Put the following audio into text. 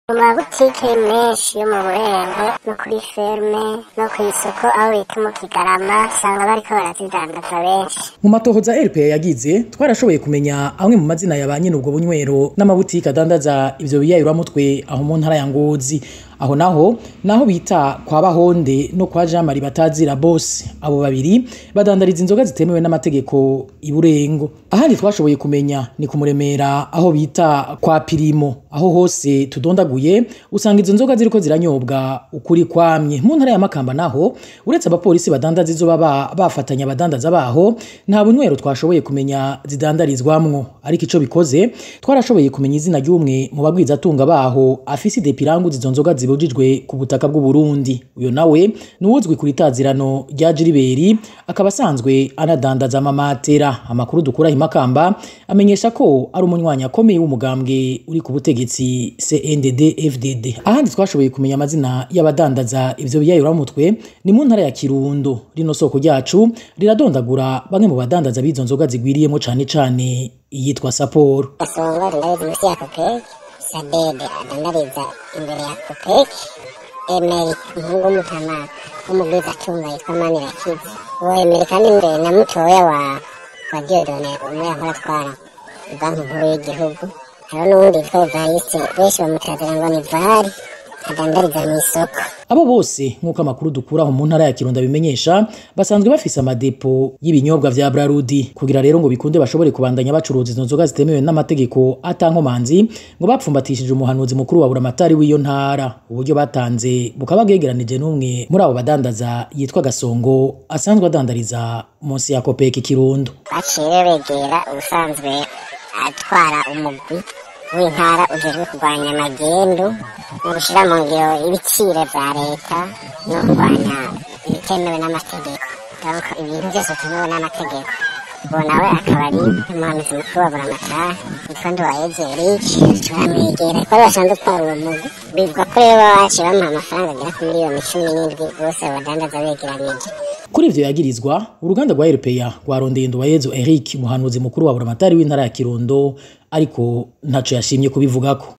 mu mabutike menshi yo mu burengo no kuri ferme no ku isoko aho bita mu kigarama usanga bariko barazidandaza benshi mu matohoza rpa yagize twarashoboye kumenya amwe mu mazina ya ba nyine ubwo bunywero n'amabutike adandaza ivyo biyayuramutwe aho mu ntara ya ngozi aho naho naho bita kwa bahonde no kwa jean marie batazira bose abo babiri badandariza inzoga zitemewe n'amategeko iburengo ahandi twashoboye kumenya ni kumuremera aho bita kwa pirimo aho hose tudondaguye usanga izo nzoga ziriko ziranyobwa ukuri kwamye mu ntara ya makamba naho uretse abapolisi badandaza izo baba bafatanya abadandaza baho nta bunywero twashoboye kumenya zidandarizwamwo ariko ico bikoze twarashoboye kumenya izina ry'umwe mu bagwizatunga baho afise idepirangu izo nzoga zibujijwe ku butaka bw'u Burundi uyo nawe nuwuzwi kuri tazirano rya Jiriberi akaba asanzwe anadandaza amamatera amakuru dukura himakamba amenyesha ko ari umunywanyi akomeye w'umugambwe uri ku butegetsi CNDD FDD ahandi twashoboye kumenya amazina y'abadandaza ivyo biyayuramutwe ni mu ntara ya Kirundo rino soko ryacu riradondagura bamwe mu badandaza b'izo nzoga zigwiriyemo cane cane iyitwa Sapporo gasongo rindabiza munsi ya kopeki sadede adandariza imbere ya kopeki emeri umuhungu w'umutama w'umugwizatunga yitwa manirakiza uwo emeri kandi mbere na mutoya wa wa diodone umwe yahora atwara banki nkuru y'igihugu hariho n'uwundi witwa evariste benshi bamutazira ngo ni vari adandariza mu isoko abo bose nk'uko amakuru dukuraho mu ntara ya Kirundo bimenyesha basanzwe bafise amadepo y'ibinyobwa vya Brarudi kugira rero ngo bikunde bashobore kubandanya bacuruza izo nzoga zitemewe n'amategeko atankomanzi ngo bapfumbatishije umuhanuzi mukuru wa buramatari w'iyo ntara uburyo batanze bukaba bwegeranije n'umwe muri abo badandaza yitwa Gasongo asanzwe adandariza munsi ya Kopeki Kirundo baciye begera ubusanzwe atwara umugwi w'intara ujejwe kurwanya magendu no gushyira mu ngiro ibiciro vya leta no kurwanya ibitemewe n'amategeko donc ibintu byose bitemewe n'amategeko uwo nawe akaba ari umuhanuzi mukuru wa buramatari witwa nduwayeze erike turamwegera ko ari basanzwe utwara uwo mugwi bivuga ko rero baba baciye bamuha amafaranga agera ku miliyoni cumi n'indwi bose badandaza begeranije kuri ivyo yagirizwa uruganda rwa RPA rwarondeye Nduwayezu Eric umuhanuzi mukuru wa buramatari w'intara ya Kirundo ariko ntaco yashimye kubivugako